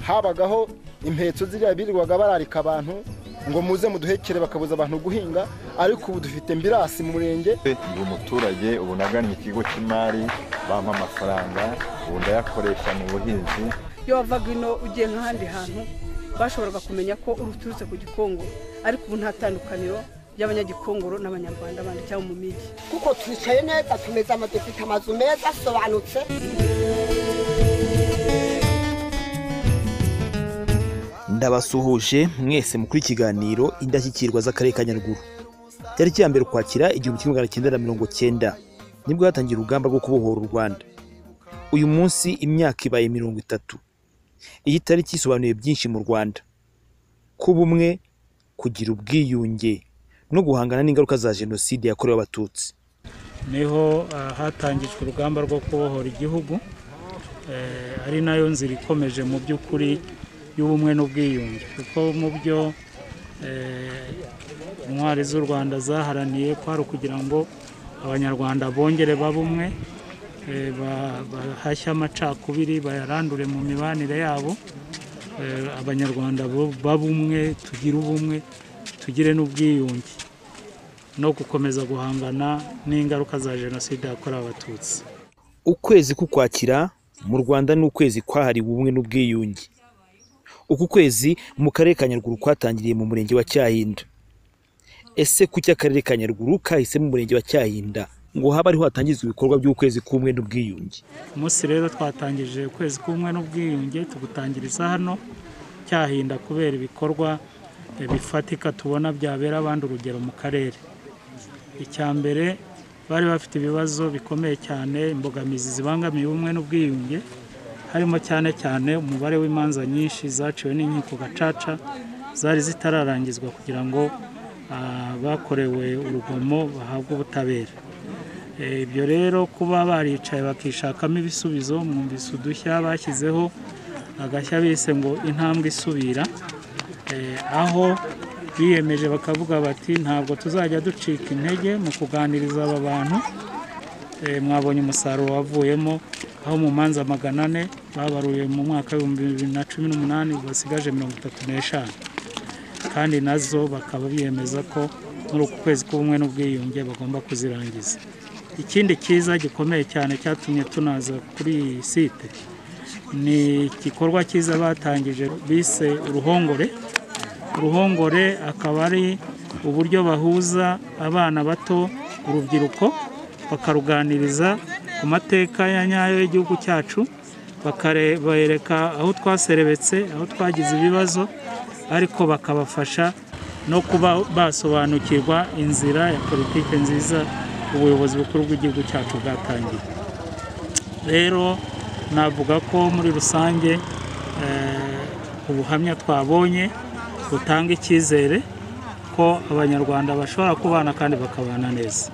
habagaho impetso ziriya birirwaga bararika abantu ngo muze muduhekere bakabuza abantu guhinga ariko ubu dufite mbirasi mu murenge ndi umuturage ubu nagannye ikigo cy'imari bampa amafaranga ubu ndayakoresha mu buhinzi iyo wavaga ino ugiye nk'ahandi hantu bashoboraga kumenya ko uturutse ku gikongoro ariko ubu nta tandukaniro ry'abanyagikongoro n'abanyarwanda bandi cyangwa mu migi kuko twicaye neza tumeze ama dufite amazu meza asobanutse ndabasuhuje mwese mukuri ikiganiro indashyikirwa z'akarere ka nyaruguru cyari cya mbere ukwakira igihumbi kimwe magana cyenda na mirongo cyenda nibwo hatangira urugamba rwo kubohora u rwanda uyu munsi imyaka ibaye mirongo itatu iyi tariki isobanuye byinshi mu rwanda kuba umwe kugira ubwiyunge no guhangana n'ingaruka za jenoside yakorewe abatutsi niho ah, hatangijwe urugamba rwo kubohora igihugu Eh, ari nayo nzira ikomeje mu by'ukuri y'ubumwe n'ubwiyunge kuko mu byo eh, intwari z'u rwanda zaharaniye kwari ukugira ngo abanyarwanda bongere babe umwe eh, ba- bahashye amacakubiri bayarandure mu mibanire yabo Eh, abanyarwanda bo- babe umwe tugire ubumwe tugire n'ubwiyunge no gukomeza guhangana n'ingaruka za jenoside yakorewe abatutsi ukwezi k'ukwakira mu rwanda ni ukwezi kwahariwe ubumwe n'ubwiyunge uku kwezi mu karere ka nyaruguru kwatangiriye mu murenge wa cyahinda ese kuki akarere ka nyaruguru kahise mu murenge wa cyahinda ngo habe ariho hatangizwa ibikorwa by'ukwezi k'ubumwe n'ubwiyunge umunsi rero twatangije ukwezi kumwe n'ubwiyunge tugutangiriza hano cyahinda kubera ibikorwa eh, bifatika tubona byabera abandi urugero mu karere icya mbere bari bafite ibibazo bikomeye cyane imbogamizi zibangamiye ubumwe n'ubwiyunge harimo cyane cyane umubare w'imanza nyinshi zaciwe n'inkiko gacaca zari zitararangizwa kugira ngo ah, bakorewe urugomo bahabwe ubutabera Eh, ibyo rero kuba baricaye bakishakamo ibisubizo mwumvise udushya bashyizeho agashya bise ngo intambwe isubira Eh, aho biyemeje bakavuga bati ntabwo tuzajya ducika intege mu kuganiriza aba bantu Eh, mwabonye umusaruro wavuyemo aho mu manza magana ane babaruye mu mwaka w'ibihumbi bibiri na cumi n'umunani basigaje mirongo itatu n'eshanu kandi nazo bakaba biyemeza ko muri uku kwezi k'ubumwe n'ubwiyunge bagomba kuzirangiza ikindi cyiza gikomeye cyane cyatumye tunaza kuri iyi site ni igikorwa cyiza batangije bise uruhongore uruhongore akaba ari uburyo bahuza abana bato urubyiruko bakaruganiriza ku mateka ya nyayo y'igihugu cyacu bakabereka aho twaserebetse aho twagize ibibazo ariko bakabafasha no kuba basobanukirwa inzira ya politiki nziza ubuyobozi bukuru bw'igihugu cyacu bwatangiye rero navuga ko muri rusange eh, ubuhamya twabonye butanga icyizere ko abanyarwanda bashobora kubana kandi bakabana neza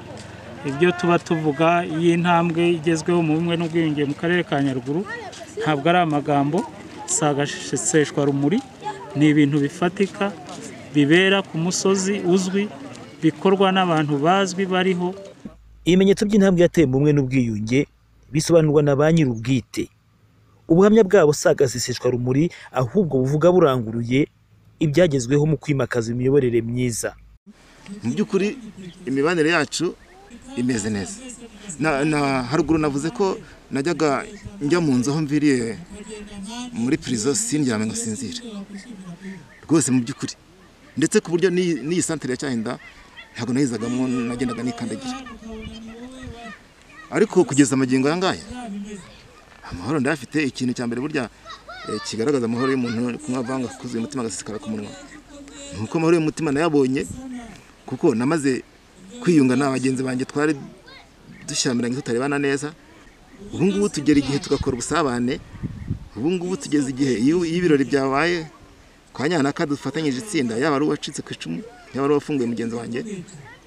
ibyo tuba tuvuga y'intambwe igezweho mu bumwe n'ubwiyunge mu karere ka nyaruguru ntabwo ari amagambo si agaseseshwa rumuri ni ibintu bifatika bibera ku musozi uzwi bikorwa n'abantu bazwi bariho ibimenyetso by'intambwe yateye mu bumwe n'ubwiyunge bisobanurwa na ba nyir'ubwite ubuhamya bwabo si agaseseshwa rumuri ahubwo buvuga buranguruye ibyagezweho mu kwimakaza imiyoborere myiza mu by'ukuri imibanire yacu imeze neza na, na haruguru navuze ko najyaga njya mu nzu aho mviriye muri prison sindyame ngo sinzire rwose mu by'ukuri ndetse ku buryo n'iyi n'iyi santere ya cyahinda ntabwo nayizagamo nagendaga nikandagira ariko kugeza amagingo aya ngaya amahoro ndayafite ikintu cya mbere burya eh, kigaragaza amahoro y'umuntu kumwavanga kuzuye umutima agasesekara ku munwa ni uko amahoro y'umutima nayabonye kuko namaze kwiyunga na bagenzi banjye twari dushyamiranye tutarebana neza ubu ngubu tugera igihe tugakora ubusabane ubu ngubu tugeze igihe iyo iyo ibirori byabaye kwa nyanaka dufatanyije itsinda yaba ari uwacitse ku icumu yaba ari uwafunguye mugenzi wanjye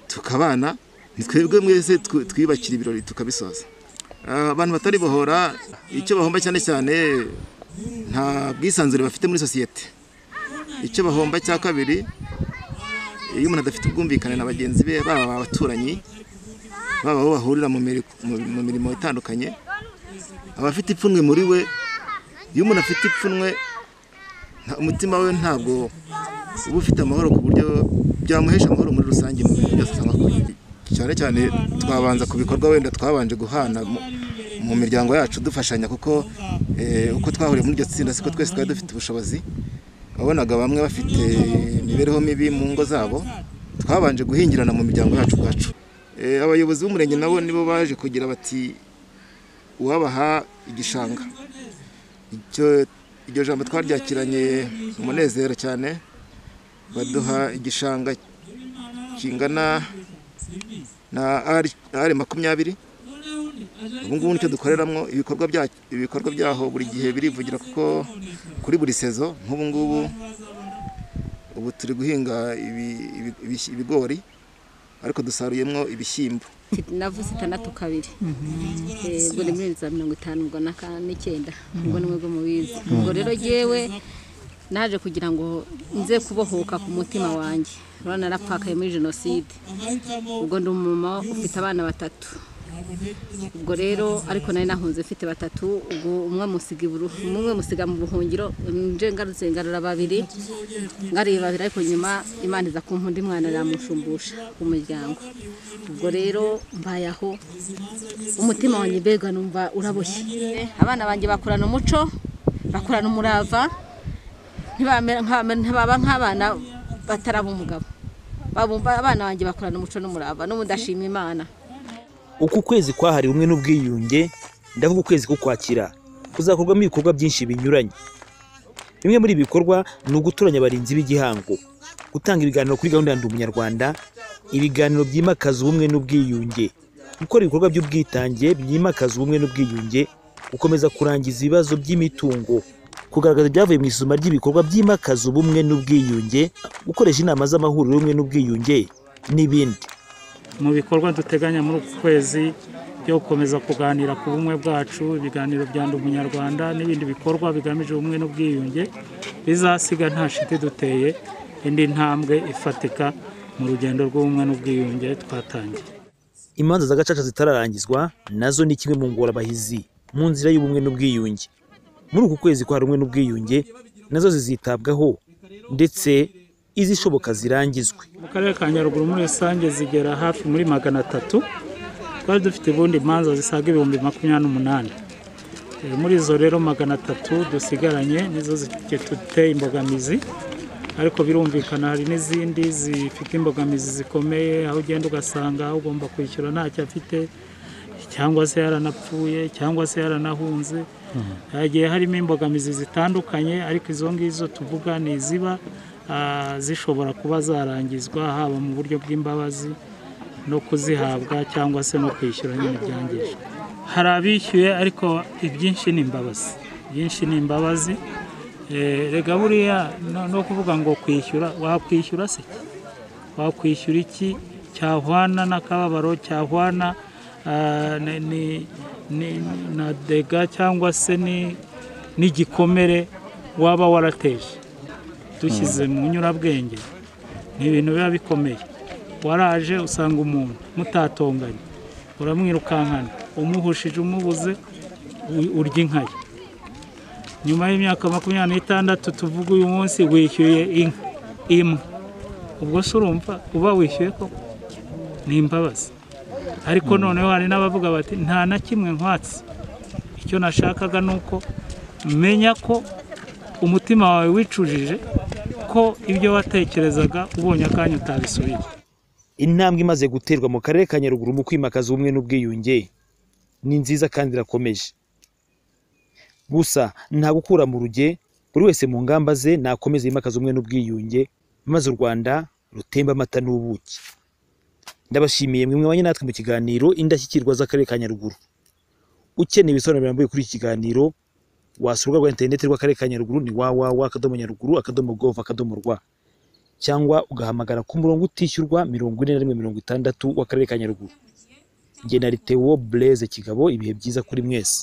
tukabana ni twebwe mwese tw- twiyubakira ibirori tukabisoza Ah, abantu batari bohora icyo bahomba cyane cyane nta bwisanzure bafite muri sosiyete icyo bahomba cya kabiri iyo umuntu adafite ubwumvikane na bagenzi be baba abaturanyi baba aho bahurira mu miri- mu- mu mirimo itandukanye abafite ipfunwe muri we iyo umuntu afite ipfunwe nta- umutima we ntabwo uba ufite amahoro ku buryo byamuhesha amahoro muri rusange mu bintu byose usanga akora cyane cyane twabanza ku bikorwa wenda twabanje guhana mu- mu miryango yacu dufashanya kuko eh, uko twahuriye muri iryo tsinda siko twese twari dufite ubushobozi wabonaga bamwe bafite imibereho mibi mu ngo zabo twabanje guhingirana mu miryango yacu ubwacu Eh, abayobozi b'umurenge nabo nibo baje kugira bati uwabaha igishanga icyo iryo jambo twaryakiranye umunezero cyane baduha igishanga kingana na ari makumyabiri ubu ngubu nicyo dukoreramo ibikorwa bya- ibikorwa byaho buri gihe birivugira kuko kuri buri sezo nk'ubu ngubu ubu turi guhinga ibi- ibi- ibi- ibigori ariko dusaruyemo ibishyimbo navuze itandatu kabiri ubwo ni muri bibiri na mirongo itanu ubwo na ka- n'icyenda ubwo ni mwebwe mubizi ubwo rero yewe naje kugira ngo nze kubohoka ku mutima wanjye urabona narapfakaye muri jenoside ubwo ndi umumama ufite abana batatu ubwo rero ariko nari nahunze mfite batatu ubwo umwe musiga iburu umwe musiga mu buhungiro nje ngarutse ngarura babiri ngarura babiri ariko nyuma imana iza kumpa undi mwana yamushumbusha umuryango ubwo rero mbaye aho umutima wanjye mbega numva uraboshye abana banjye bakurana umuco bakurana umurava ntibamera nk'aba- ntibaba nk'abana bataraba umugabo babumva abana banjye bakurana umuco n'umurava n'ubu ndashima imana uku kwezi kwahariwe ubumwe n'ubwiyunge ndavuga ukwezi kw'ukwakira kuzakorwamo ibikorwa byinshi binyuranye bimwe muri ibi bikorwa ni ugutoranya abarinzi b'igihango gutanga ibiganiro kuri gahunda ya ndi umunyarwanda ibiganiro byimakaza ubumwe n'ubwiyunge gukora ibikorwa by'ubwitange byimakaza ubumwe n'ubwiyunge gukomeza kurangiza ibibazo by'imitungo kugaragaza ibyavuye mu isuzuma ry'ibikorwa byimakaza ubumwe n'ubwiyunge gukoresha inama z'amahuriro y'ubumwe n'ubwiyunge n'ibindi mu bikorwa duteganya muri uku kwezi byo gukomeza kuganira ku bumwe bwacu ibiganiro bya ndi umunyarwanda n'ibindi bikorwa bigamije ubumwe n'ubwiyunge bizasiga nta shiti duteye indi ntambwe ifatika mu rugendo rw'ubumwe n'ubwiyunge twatangiye imanza z'agacaca zitararangizwa nazo ni kimwe mu ngorabahizi mu nzira y'ubumwe n'ubwiyunge muri uku kwezi kwa rumwe n'ubwiyunge nazo zizitabwaho ndetse izishoboka zirangizwe mu karere ka nyaruguru muri rusange zigera hafi muri magana atatu twari dufite ubundi imanza zisaga ibihumbi makumyabiri n'umunani Eh, muri izo rero magana atatu dusigaranye nizo ziteye imbogamizi ariko birumvikana hari n'izindi zifite imbogamizi zikomeye aho ugenda ugasanga aho ugomba kwishyura ntacyo afite cyangwa se yaranapfuye cyangwa se yaranahunze hagiye harimo imbogamizi zitandukanye ariko izo ngizo tuvuga ni iziba ah, zishobora kuba zarangizwa haba mu buryo bw'imbabazi no kuzihabwa cyangwa se no kwishyura nyine byangijwe hari abishyuye ariko ibyinshi ni imbabazi ibyinshi ni imbabazi Eh, rega buriya no- no kuvuga ngo kwishyura wakwishyura se wakwishyura iki cyahwana n'akababaro cyahwana ah, ni- ni- ni- na dega cyangwa se ni- n'igikomere waba warateje dushyize mu nyurabwenge ni ibintu biba bikomeye waraje usanga umuntu mutatonganye uramwirukankana umuhushije umubuze u- urya inka ye nyuma y'imyaka makumyabiri n'itandatu tuvuga uyu munsi wishyuye inka imwe ubwo se urumva uba wishyuye ko ni imbabazi ariko noneho hari n'abavuga bati nta na kimwe nkwatse icyo nashakaga ni uko menya ko umutima wawe wicujije ko ibyo watekerezaga ubonye akanya utabisubiye intambwe imaze guterwa mu karere ka nyaruguru mu kwimakaza ubumwe n'ubwiyunge ni nziza kandi irakomeje gusa nta gukura mu ruge buri wese mu ngamba ze nakomeze yimakaza ubumwe n'ubwiyunge maze u rwanda rutemba amata n'ubuki ndabashimiye mwe mwanya natwe mu kiganiro indashyikirwa z'akarere ka nyaruguru ukeneye ibisobanuro birambuye kuri iki kiganiro wasura urubuga rwa interineti rw'akarere ka nyaruguru ni www akadomo nyaruguru akadomo gov akadomo rwa cyangwa ugahamagara ku murongo utishyurwa mirongo ine na rimwe mirongo itandatu w'akarere ka nyaruguru jye na litewo bureze kigabo ibihe byiza kuri mwese